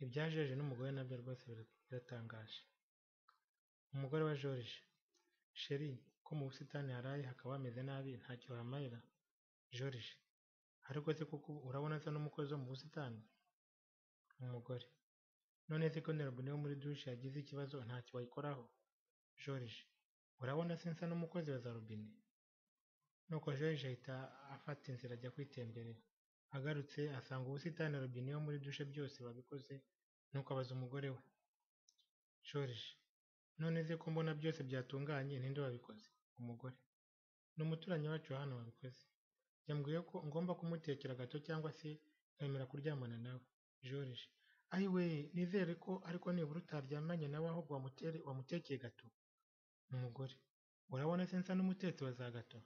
Ibya George n'umugore nabyo rwose biratangaje. Umugore wa George: Chr ko mu busitani haraye hakaba hameze nabi ntacyo uhamarira? George: ariko se koko urabona asa n'umukozi wo mu busitani? Umugore: none se ko na robine yo muri douche yagize ikibazo ntacyo wayikoraho? George: urabona se nsa n'umukozi wa za robine? Nuko George ahita afata inzira ajya kwitemberera. Agarutse asanga ubusitani na robine yo muri douche byose babikoze, nuko abaza umugore we. George: none se ko mbona byose byatunganye ninde wabikoze? Umugore: ni umuturanyi wacu wa hano wabikoze. Yambwiye ko ngomba kumutekera gato cyangwa se nkemera kuryamana nawe. George: ayiwe nizere ko ariko nibura utaryamanye nawe ahubwo wamutekeye gato. Umugore: urabona se nsa n'umutetsi wa za gato?